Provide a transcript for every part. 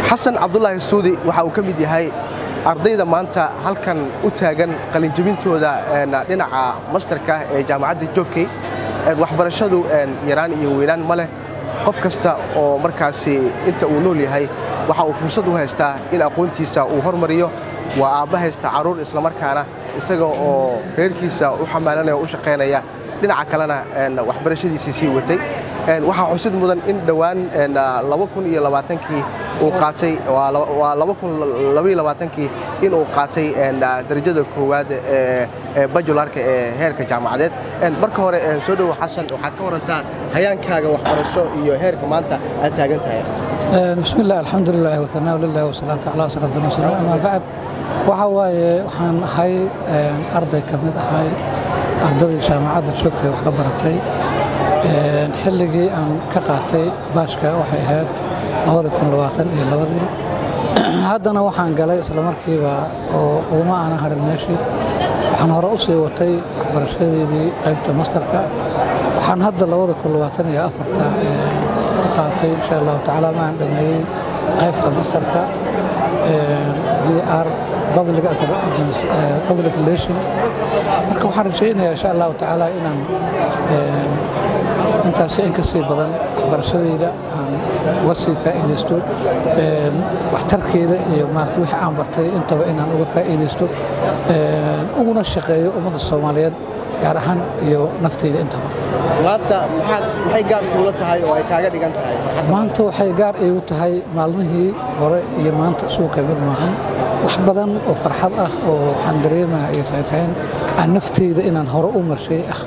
xasan cabdulaahi suudi waxa uu ka mid yahay ardayda maanta halkan u taagan qalinjebintooda dhinaca mastarka ee jaamacadda joobkey waxbarashadu yaraan iyo weynaan ma leh qof kasta oo markaasi inta uu nool yahay waxa uu fursad u haystaa in aqoontiisa uu hormariyo waa aabba haysta carruur islamarkaana isaga oo reerkiisa u xamaalanaya o u shaqaynaya dhinaca kalena waxbarashadiisii sii watay waxaa xusid mudan in dhowaan kii uu qaatay kii in uu qaatay darajada koowaad ee bajularka ee heerka jaamacadeed marka hore soo dhowo xasan waxaad ka warantaa hayaankaaga waxbarasho iyo heerka maanta aad taagan tahay bismi illah alxamdulilah watanaa lilah wasalaatu calaa ashraf almursaliin amaa bacd waxa waaye waxaan ahay arday ka mid ahay ardadii jaamacadda joogkay wax ka baratay xilligii aan ka qaatay baashka waxay ahayd iyo labadii haddana waxaan galay islamarkiiba oo uguma aanan harin meeshii waxaan hore u sii watay waxbarashadeedii qaybta mastarka waxaan hadda iyo afarta ka qaatay insha allahu tacaala ma aan dhameeyey qaybta mastarka br public relation marka waxaan rajaynayaa insha allahu tacaala inaan intaasi in ka sii badan waxbarashadayda aan uga sii faa'iidaysto waxtarkeeda iyo maarata wixii aan bartay intaba inaan uga faa'iidaysto uguna shaqeeyo ummadda soomaaliyeed gaar ahaan iyo naftayda intaba maanta maxay gaar kuula tahay oo ay kaaga dhigan tahay maanta waxay gaar iigu tahay maalmihii hore iyo maanta suuqa mid maahan wax badan oo farxad ah oo waxaan dareemaha iyo raynrayn aan naftayda inaan hore u marshay ah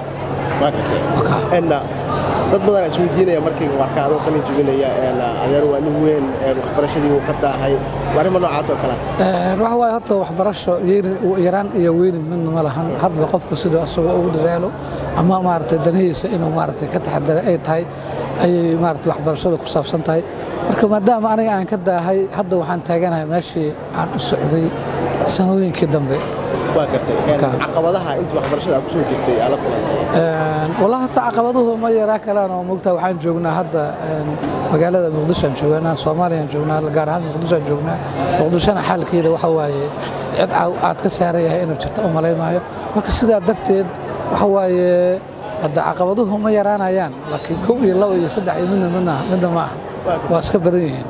dad badan isweydiinaya markay warka adoo qalin jebinaya adeer waa nin weyn waxbarashadii uu ka daahay arrimo noocaas oo kale waxa waaye horta waxbarasho yaraan iyo weynin midna ma lahan hadba qofka siduu asagoo ugu dadaalo ama maaragtay danihiisa inuu maaragtay ka taxadara ay tahay ayay maaragtay waxbarashada ku saabsan tahay marka maadaama aniga aan ka daahay hadda waxaan taaganahay meeshii aan u socday sanadooyinkii dambe waa gartay caqabadaha intii waxbarashada aad kusoo jirtay aad la kulantay wallahi hata caqabaduhu ma yaraa kalaan oo mogtaa waxaan joognaa hadda magaalada muqdishoan joognaa soomaaliyaan joognaa gaar ahaan muqdishoan joognaa muqdishona xaalkeeda waxa waaye cid aad ka saaran yahay inuu jirto u malaymaayo marka sidaa darteed waxa waaye hadda caqabaduhu ma yaraanayaan laakiin kow iyo labo iyo saddex iyo midna midna midna ma aha waa iska badan yihiin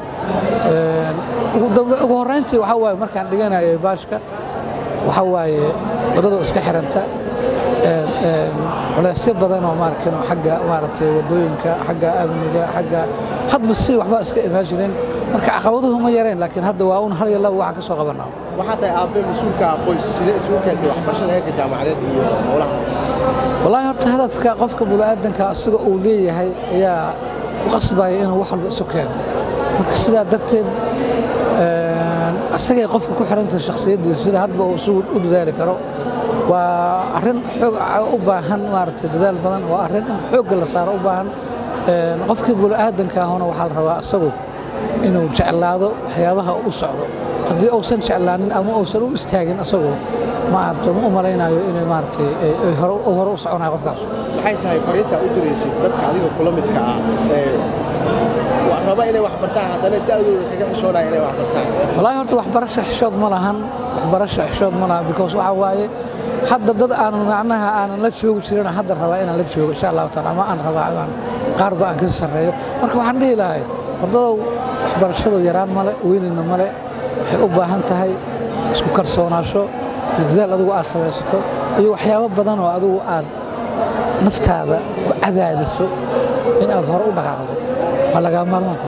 ugu horrayntii waxa waaye markaan dhiganayo baashka waxa waaye waddadoo iska xiranta culeysyo badan oo maarkin xagga maaragtay waddooyinka xagga amniga xagga hadba si waxba iska imaajinin marka caqabaduhu ma yareen laakiin hadda waa un hal iyo laba waxaan ka soo qabanaa waxaa tahay aabbe mas-uulka qoys sidee isugu keentay waxbarashada heerka jaamacadeed iyo howlaha wallaahi horta hadafka qofka bini'aadanka asiga uu leeyahay ayaa ku qasbaya inuu wax walba isu keeno marka sidaa darteed asagay qofka ku xirantahay shakhsiyaddiisa sida hadba uu isugu u dadaali karo waa arrin xoog u baahan maaragtay dadaal badan waa arrin in xoogga la saaro u baahan qofkii bini'aadanka ahuna waxaa la rabaa asagu inuu jeclaado waxyaabaha u socdo haddii uusan jeclaanin ama uusan u istaagin asagu maaragtay ma u malaynayo inay maaragtay hore u soconayo qofkaas maxay tahay fariinta u diraysid dadka adiga kula midka ah ee raba inay wax bartaan haddana da'dooda kaga xishoonaya inay wax bartaan wallaahi horta waxbarasho xishood ma lahan waxbarasho xishood ma lahan because waxa waaye hadda dad aanan macnaha aanan la joogi jirin hadda rabaa inaan la joogo insha allahu taala ama aan rabaa inaan qaarba aan ka sarreeyo marka waxaan dhihi lahay wardadow waxbarashadu yaraan male weynina male waxay u baahan tahay isku kalsoonaasho iyo dadaal adigu aad samaysato iyo waxyaabo badan oo adigu aad naftaada ku cadaadiso in aad hore u dhaqaaqdo waa lagaa maalmaanta